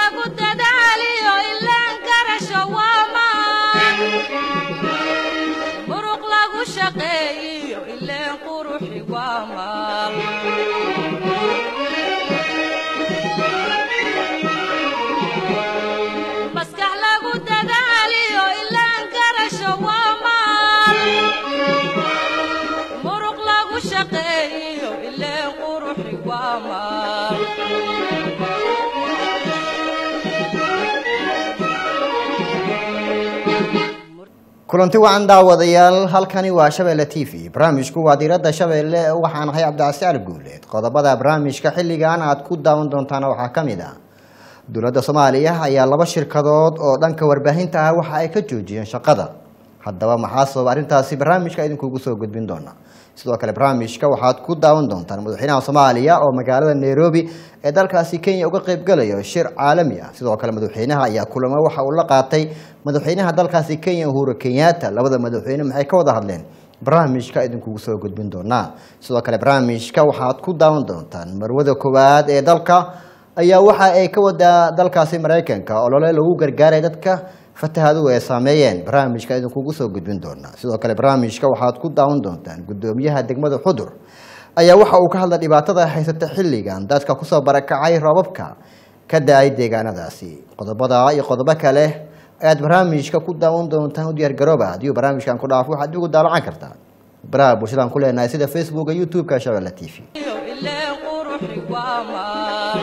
lagu dadaaliyo ilaan garasho waa maan muruq lagu shaqeeyiyo ileen quruxi waa maal maskax lagu dadaaliyo ilaan garasho waa maal muruq lagu shaqeeyiyo ileen quruxi waa maal kulanti wacan daawadayaal halkani waa shabeelle t v barnaamijku waa diiradda shabeelle waxaan ahay cabdicasi ali guuleed qodobada barnaamijka xilligan aad ku daawan doontaan waxaa ka mid ah dowladda soomaaliya ayaa laba shirkadood oo dhanka warbaahinta ah waxa ay ka joojiyeen shaqada haddaba maxaa sababa arrintaasi barnaamijka idinkuugu soo gudbin doona sidoo kale barnaamijka waxaad ku daawan doontaan madaxweynaha soomaaliya oo magaalada nairobi ee dalkaasi kenya uga qaybgalayo shir caalami ah sidoo kale madaxweynaha ayaa kulamo waxa uu la qaatay madaxweynaha dalkaasi kenya uhuru kenyatta labada madaxweyne maxay ka wada hadleen barnaamijka idinkugu soo gudbin doonaa sidoo kale barnaamijka waxaad ku daawan doontaan marwada koowaad ee dalka ayaa waxa ay ka wadaa dalkaasi maraykanka olole lagu gargaaray dadka fatahaduhu ay saameeyeen barnaamijka idinkugu soo gudbin doonaa sidoo kale barnaamijka waxaad ku daawan doontaan gudoomiyaha degmada xudur ayaa waxa uu ka hadlay dhibaatada haysata xilligan dadka kusoo barakacay roobabka ka da-ay deegaanadaasi qodobada iyo qodobo kale ayaad barnaamijka ku daawan doontaan u diyaargarooba haddii uu barnaamijkan ku dhaafo waxaad igu daalacan kartaa baraha bulshadaan ku leenahay sida facebooka youtube-ka shabeelle t v iyo ileen quruxi waa maal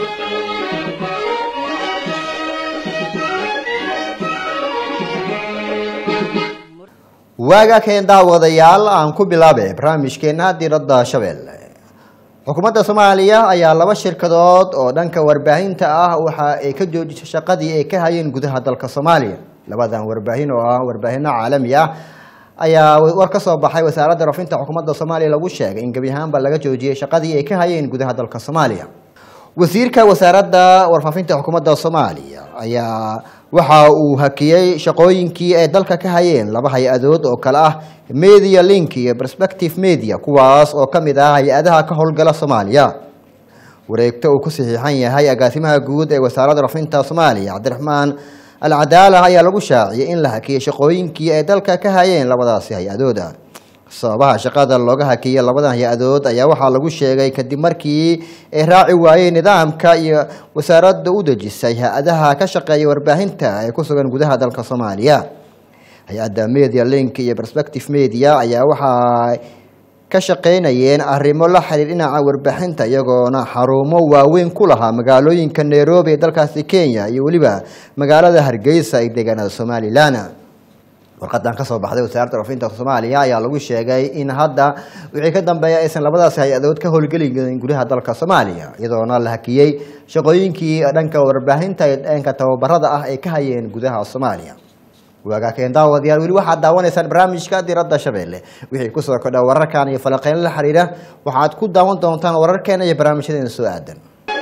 waaga keen daawadayaal aan ku bilaabay barnaamijkeena diiradda shabeelle xukuumadda soomaaliya ayaa laba shirkadood oo dhanka warbaahinta ah waxa ay ka joojisay shaqadii ay ka hayeen gudaha dalka soomaaliya labadan warbaahin oo ah warbaahino caalami ah ayaa war ka soo baxay wasaaradda rafinta xukuumadda soomaaliya lagu sheegay in gebi ahaanba laga joojiyey shaqadii ay ka hayeen gudaha dalka soomaaliya wasiirka wasaaradda warfaafinta xukuumadda soomaaliya ayaa waxa uu hakiyey shaqooyinkii ay dalka ka hayeen laba hay-adood oo kale ah media link iyo perspective media kuwaas oo ka mid ah hay-adaha ka howlgala soomaaliya wareegto uu ku saxiixan yahay agaasimaha guud ee wasaaradda rafinta soomaaliya cabdiraxmaan alcadaala ayaa lagu shaaciyay in la hakiyey shaqooyinkii ay dalka ka hayeen labadaasi hay-adooda sababaha shaqada looga hakiyey labadan hay-adood ayaa waxaa lagu sheegay kadib markii ay raaci waayeen nidaamka iyo wasaaradda u dejisay hay-adaha ka shaqeeya warbaahinta ee ku sugan gudaha dalka soomaaliya hay-adda media link iyo perspective media ayaa waxaa ka shaqeynayeen arrimo la xiriir dhinaca warbaaxinta iyagoona xarumo waaweyn ku lahaa magaalooyinka nairobi ee dalkaasi kenya iyo weliba magaalada hargeysa ee deegaanada somalilan warqadan kasoo baxday wasaaradda rafinta soomaaliya ayaa lagu sheegay in hadda wixii ka dambeeya aysan labadaas hay-adood ka howlgelin gudaha dalka soomaaliya iyadoona la hakiyey shaqooyinkii dhanka warbaahinta ee dhanka tababarada ah ay ka hayeen gudaha soomaaliya waagaa keen daawadayaal weli waxaad daawanaysaan barnaamijka diradda shabeelle wixii kusoo kordha wararkan iyo falaqeyn la xiriira waxaad ku daawan doontaan wararkeena iyo barnaamijyadeena soo aadan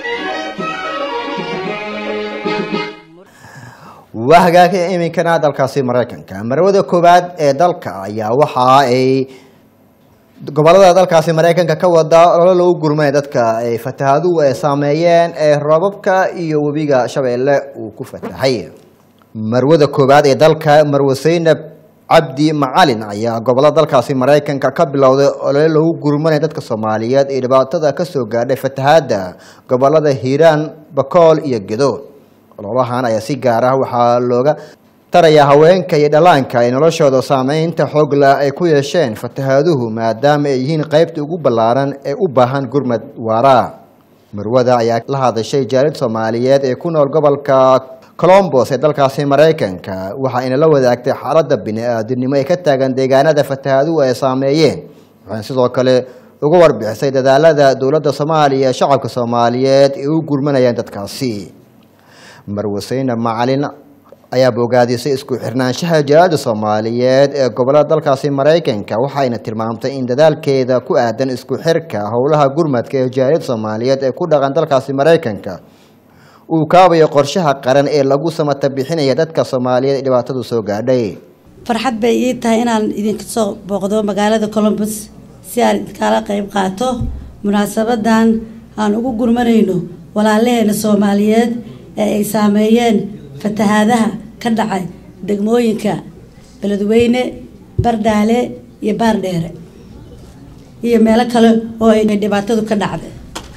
waa hagaagay iminkana dalkaasi maraykanka marwada koowaad ee dalka ayaa waxa ay gobolada dalkaasi maraykanka ka wada ololo lagu gurmay dadka ay fatahaduhu ay saameeyeen ee roobabka iyo webiga shabeelle uu ku fatahay marwada koowaad ee dalka marwe saynab cabdi macalin ayaa gobolada dalkaasi maraykanka ka bilowday olole lagu gurmanay dadka soomaaliyeed ee dhibaatada kasoo gaadhay fatahaada gobolada hiiraan bakool iyo gedo ololahan ayaa si gaar ah waxaa looga tarayaa haweenka iyo dhallaanka ay noloshooda saameynta xoogla ay ku yeesheen fatahaaduhu maadaama ay yihiin qaybta ugu ballaaran ee u baahan gurmad waara marwada ayaa la hadashay jaalid soomaaliyeed ee ku nool gobolka colombos ee dalkaasi maraykanka waxa ayna la wadaagtay xaaladda bini-aadinimo ee ka taagan deegaanada fatahaaduhu ay saameeyeen waxayna sidoo kale uga warbixisay dadaalada dowladda soomaaliya ee shacabka soomaaliyeed ee u gurmanayaan dadkaasi marwaseyne macalin ayaa bogaadisay isku xirnaanshaha jaalada soomaaliyeed ee gobolada dalkaasi maraykanka waxayna tilmaamtay in dadaalkeeda ku aadan isku xirka howlaha gurmadka ee jaaliyada soomaaliyeed ee ku dhaqan dalkaasi maraykanka uu kaabayo qorshaha qaran ee lagu samata bixinaya dadka soomaaliyeed ee dhibaatadu soo gaadhay farxad bay ii tahay inaan idinka soo booqdo magaalada colombus si aan idinkala qeyb qaato munaasabadan aan ugu gurmanayno walaalaheena soomaaliyeed ee ay saameeyeen fatahaadaha ka dhacay degmooyinka beledweyne bardhaale iyo baardheere iyo meelo kale oo ay dhibaatadu ka dhacday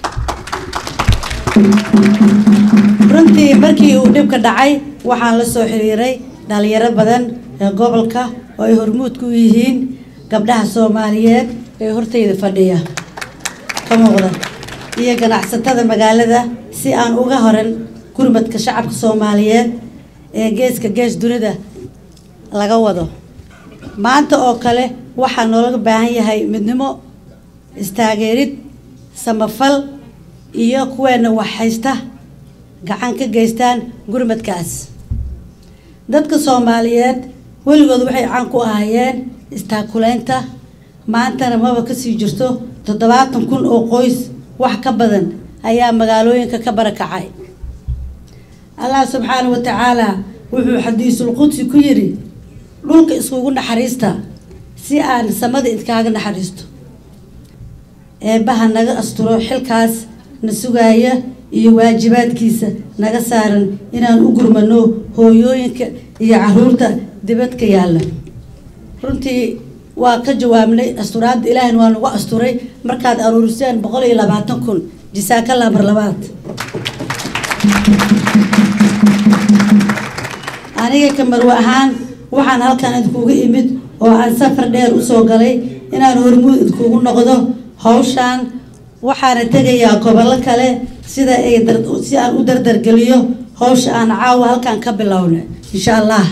runtii markii uu dhibka dhacay waxaan la soo xiriiray dhalinyaro badan ee gobolka oo ay hormuud ku yihiin gabdhaha soomaaliyeed ee hortayda fadhiya ka muuqda iyo ganacsatada magaalada si aan uga horan gurmadka shacabka soomaaliyeed ee geeska gees dunida laga wado maanta oo kale waxaa noolaga baahan yahay midnimo istaageerid samafal iyo kuweena wax haysta gacan ka geystaan gurmadkaas dadka soomaaliyeed weligood waxay caan ku ahaayeen istaakuleynta maantana maba kasii jirto toddobaatan kun oo qoys wax ka badan ayaa magaalooyinka ka barakacay allah subxaana wa tacaala wuxuu xadiisul qudsi ku yidhi dhulka iskugu naxariista si aan samada idkaaga naxariisto eebbaha naga asturo xilkaas na sugaaya iyo waajibaadkiisa naga saaran inaan u gurmano hooyooyinka iyo caruurta dibadka yaalla runtii waa ka jawaabnay asturaadda ilaahina waa nagu asturay markaad aruuriseen boqol iyo labaatan kun jisaakalla mar labaad aniga kamarwe ahaan waxaan halkan idkuuga imid oo aan safar dheer usoo galay inaan hormuud idkuugu noqdo hawshaan waxaana tegayaa gobollo kale sida ay si aan u dardargeliyo hawsha aan caawa halkan ka bilowna insha allah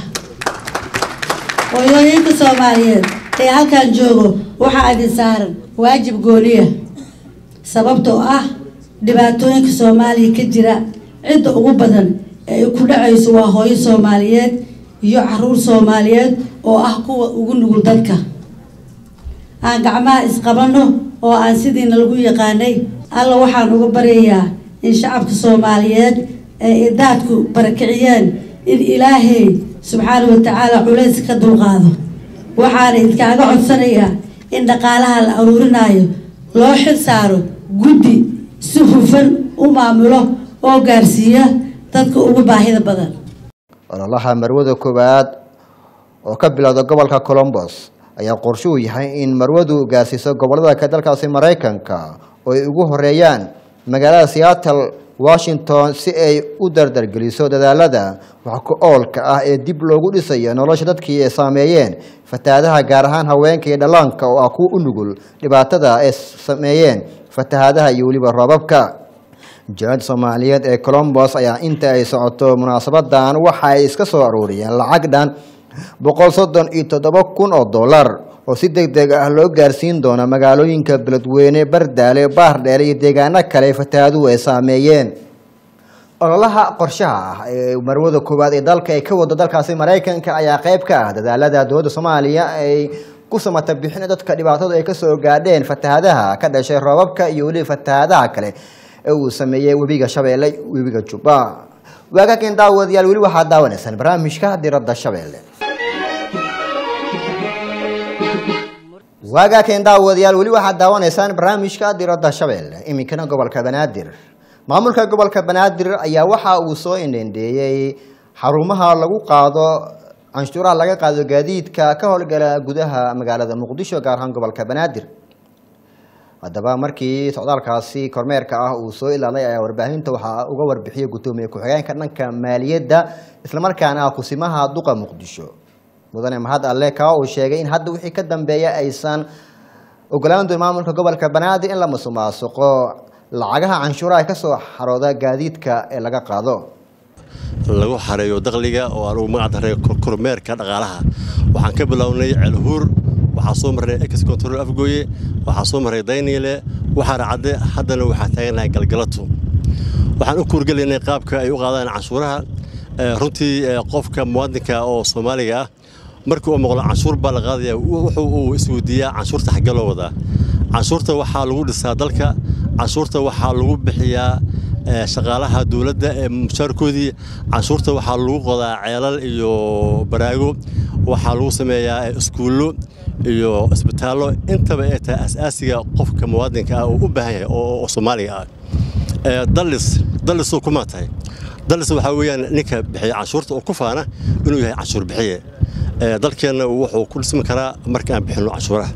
hooyooyinka soomaaliyeed ee halkan joogo waxaa idin saaran waajib gooniya sababtoo ah dhibaatooyinka soomaaliya ka jira cidda ugu badan ee ay ku dhacayso waa hooyo soomaaliyeed iyo caruur soomaaliyeed oo ah kuwa ugu nugul dadka aan gacmaha isqabano oo aan sidiina lagu yaqaanay alla waxaan uga baryayaa in shacabka soomaaliyeed ee idaadku barakiciyeen in ilaahay subxaana wa tacaala culays ka dulqaado waxaana idkaaga codsanayaa in dhaqaalaha la aruurinayo loo xil saaro guddi si hufan u maamulo oo gaarsiiya dadka ugu baahida badan ololaha marwada koowaad oo ka bilowda gobolka colombos ayaa qorshe uu yahay in marwadu gaarsiiso gobolada ka dalkaasi maraykanka oo ay ugu horeeyaan magaalada seattle washington si ay u dardargeliso dadaalada wax ku oolka ah ee dib loogu dhisayo nolosha dadkii ay saameeyeen fatahaadaha gaar ahaan haweenka iyo dhallaanka oo ah kuwa u nugul dhibaatada ay sameeyeen fatahaadaha iyo weliba roobabka jaalada soomaaliyeed ee colombos ayaa inta ay socoto munaasabadan waxa ay iska soo aruuriyeen lacag dhan boqol soddon iyo toddoba kun oo dollar oo si deg deg ah loo gaarsiin doono magaalooyinka beledweyne bardaale baardheere iyo deegaano kale fatahaaduhu ay saameeyeen ololaha qorshaha ah ee marwada koowaad ee dalka ay ka wado dalkaasi maraykanka ayaa qeyb ka ah dadaalada dowladda soomaaliya ay ku samata bixin dadka dhibaatadu ay kasoo gaadheen fatahaadaha ka dhashay roobabka iyo weliba fatahaadaha kale ee uu sameeyey webiga shabeelle webiga jubba waagaken daawadayaal weli waxaad daawanaysaan barnaamijka diradda shabeelle waagaken daawadayaal weli waxaad daawanaysaan barnaamijka diradda shabeelle iminkana gobolka banaadir maamulka gobolka banaadir ayaa waxa uu soo indhendeeyey xarumaha lagu qaado canshuuraha laga qaado gaadiidka ka howlgala gudaha magaalada muqdisho gaar ahaan gobolka banaadir haddaba markii socdaalkaasi kormeerka ah uu soo ilaalay ayaa warbaahinta waxaa uga warbixiyay guddoomiye ku-xigeenka dhanka maaliyadda islamarkaana ah kusimaha duqa muqdisho mudane mahad alle kaa uu sheegay in hadda wixii ka dambeeya aysan ogolaan doon maamulka gobolka banaadir in la musuqmaasuqo lacagaha canshuuraha ka soo xarooda gaadiidka ee laga qaado lagu xareeyo dakhliga oo aan ugu magac daray kormeerka dhaqaalaha waxaan ka bilownay ceelhuur waxaa soo marray ex control afgooye waxaa soo marray dayniile waxaana cadde haddana waxaa taaganahay galgalato waxaan u kuurgelaynay qaabka ay u qaadaan canshuuraha runtii qofka muwaadinka oo soomaaliga ah markii uu maqlo canshuur baa la qaadaya wuxuu uu isweydiiyaa canshuurta xaggee loo wadaa canshuurta waxaa lagu dhisaa dalka canshuurta waxaa lagu bixiyaa shaqaalaha dowladda ee mushaarkoodii canshuurta waxaa lagu qodaa ceelal iyo baraago waxaa lagu sameeyaa iskuullo iyo isbitaallo intaba ay tahay asaasiga qofka muwaadinka ah oo u baahan yahay oo soomaaliga ah dallis dallisuu kuma tahay dalse waxaa weeyaan ninka bixiya canshuurta oo ku faana inuu yahay canshuur bixiye Ee, dalkeenna wuxuu ku dhismi karaa marka aan bixinno canshuuraha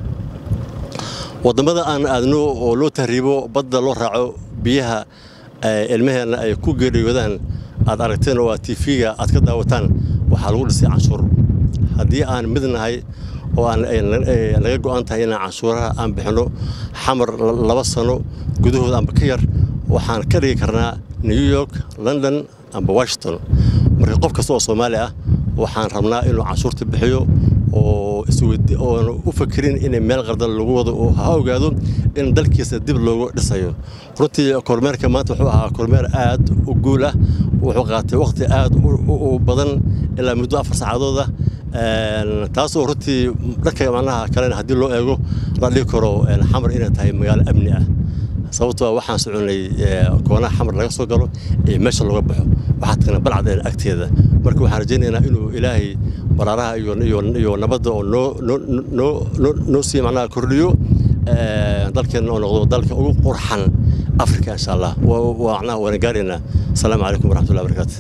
wadamada aan aadno oo loo tahriibo badda loo raaco biyaha ee, ilmaheenna ay ku geeriyoodaan aad aragteen oo aad tv-ga aad ka daawataan waxaa lagu dhisay canshuur haddii aan mid nahay oo aan ay na- ay naga go'an tahay inaan canshuuraha aan bixinno xamar la- laba sano gudahood amba ka yar waxaan ka dhigi karnaa new york london amba washington marka qof kasta oo soomaali ah waxaan rabnaa inuu canshuurta bixiyo oo isweydi oon u fakerin in meel qardan lagu wado oo ha ogaado in dalkiisa dib loogu dhisayo runtii kormeerka maanta wuxuu ahaa kormeer aad u guul ah wuxuu qaatay waqti aad u- u u badan ilaa muddo afar saacadood ah Een, taasoo runtii dhanka macnaha kalena haddii loo eego la dhigi karo een, xamar inay tahay magaalo amni ah sababtoo ah waxaan soconay ee, koonaha xamar laga soo galo ee meesha looga baxo waxaa tagna balcad ee agteeda marka waxaan rajaynaynaa inuu ilaahay baraaraha iyo iyo iyo nabadda oo noo noo noo noo- noo sii macnaha kordhiyo ee, dalkeenna oo noqdo dalka ugu qurxan afrika insha allah Waa- waa macnaha waana gaaraynaa asalaamu calaykum waraxmatullahi wabarakaatu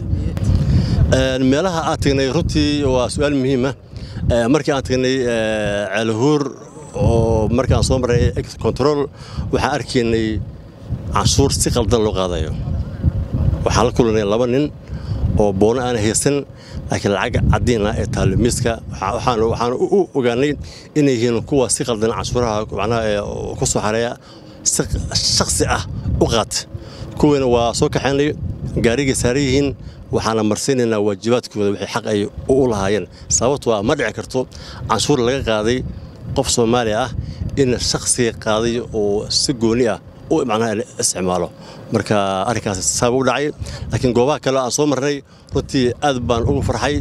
Een, meelaha aan tagnay runtii waa su-aal muhiim ah Ee, markii aan tagnay ee, ceelhuur oo markaan soo marnay ex control waxaan arkaynay canshuur si qaldan loo qaadayo waxaan la kulanay laba nin oo boono aan haysan laakiin lacag caddiin ah ee taalo miiska Waxa- waxaan waxaan u u ogaanay inay yihiin kuwa si qaldan canshuuraha macnaha ee ku soo xareeya si shakhsi ah u qaata kuwiina waa soo kaxaynay gaarigay saaran yihiin waxaana marsiinaynaa waajibaadkooda wixii xaq ay u u lahaayeen sababtoo ah ma dhici karto canshuur laga qaaday qof soomaali ah in shakhsiga qaaday oo si gooni ah u macnaha isticmaalo marka arrinkaas saaba u dhacay laakiin goobaha kale aan soo marnay runtii aad baan ugu farxay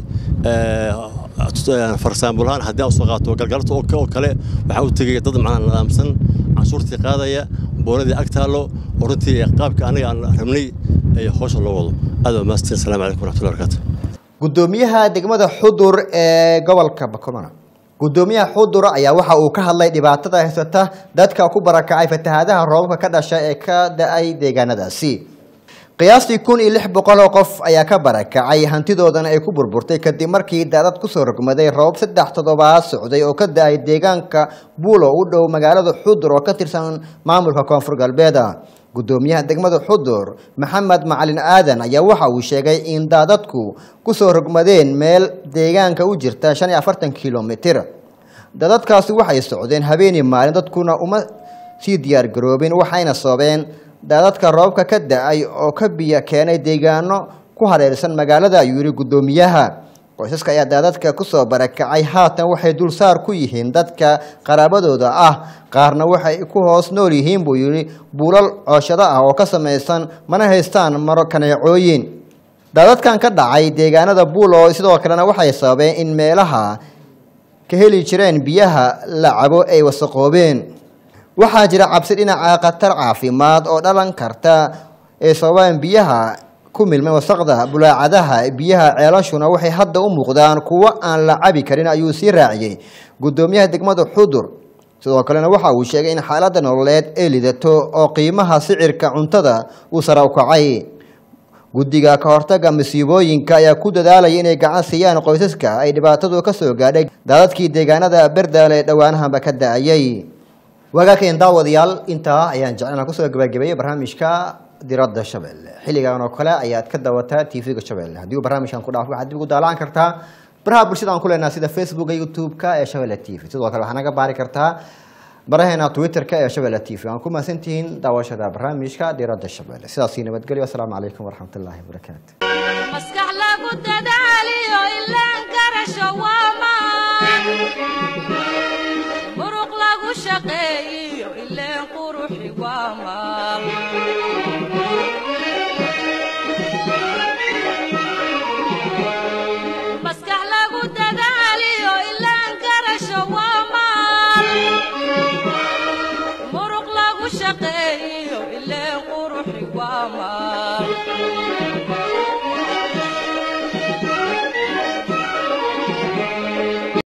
farsaambulahaan haddii aan soo qaato galgalta oo oo kale waxaa u tegay dad macnaha nidaamsan canshuurtii qaadaya boonadii ag taallo oo runtii qaabka aniga aan rabnay ee hawsha loo wado aad baa maastin asalaamu calaykum waraxmatullahi wabarakaatu gudoomiyaha degmada xudur ee gobolka bakomana gudoomiyaha xudur ayaa waxa uu ka hadlay dhibaatada haysata dadka ku barakacay fatahaadaha roobabka ka dhasha ee ka da-ay deegaanadaasi qiyaastii kun iyo lix boqol oo qof ayaa ka barakacay hantidoodana ay ku burburtay kadib markii daadad kusoo rogmaday roobab saddex toddobaad socday oo ka da-ay deegaanka buulo u dhow magaalada xudur oo ka tirsan maamulka koonfur galbeed gudoomiyaha degmada xudur maxamed macalin aadan ayaa waxa uu sheegay in daadadku kusoo rogmadeen meel deegaanka u jirta shan iyo afartan kilomitir daadadkaasi waxay socdeen habeenii maalin dadkuna uma sii diyaar garoobin waxayna soobeen daadadka roobka ka da-ay oo ka biyo keenay deegaano ku hareersan magaalada ayuu yihi gudoomiyaha qoysaska ayaa daadadka kusoo barakacay haatan waxay dulsaar ku yihiin dadka qaraabadooda ah qaarna waxay ku hoos nool yihiin buu yidhi buulal cooshado ah oo ka samaysan mana haystaan maro kaneecooyin daadadkan ka dhacay deegaanada buulo sidoo kalena waxay sababeen in meelaha ka heli jireen biyaha la cabo ay wasaqoobeen waxaa jira cabsi dhinaca khatar caafimaad oo dhalan karta ee sababaan biyaha ku milmay wasaqda bulaacadaha biyaha ceelashuna waxay hadda u muuqdaan kuwo aan la cabi karin ayuu sii raaciyey gudoomiyaha degmada xudur sidoo kalena waxa uu sheegay in xaaladda nololeed ay lidato oo qiimaha sicirka cuntada uu sare u kacay guddiga ka hortaga masiibooyinka ayaa ku dadaalaya inay gacan siiyaan qoysaska ay dhibaatadu ka soo gaadhay daadadkii deegaanada berdaale dhowaanahanba ka da-ayay waagaakeen daawadayaal intaa ayaan jecelna kusoo gabagabeeyey barnaamijka diradda shabeelle xilligan oo kale ayaad ka dawataa tv-ga shabeelle haddii uu barnaamijkan ku dhaafo waxaad dib ugu daalaan kartaa baraha bulshada aan ku leenaha sida facebooka youtube-ka ee shabeelle t v sidoo kale waxaa naga baari kartaa baraheena twitter-ka ee shabeelle t v waan ku mahadsantihiin daawashada barnaamijka diradda shabeelle sidaasii nabadgelyo asalaamu calaykum waraxmat ullaahi wabarakaatu maskax lagu dadaaliyo ilaan garasho waamaan muruq lagu shaqeeyiyo ileen quruxi waa maal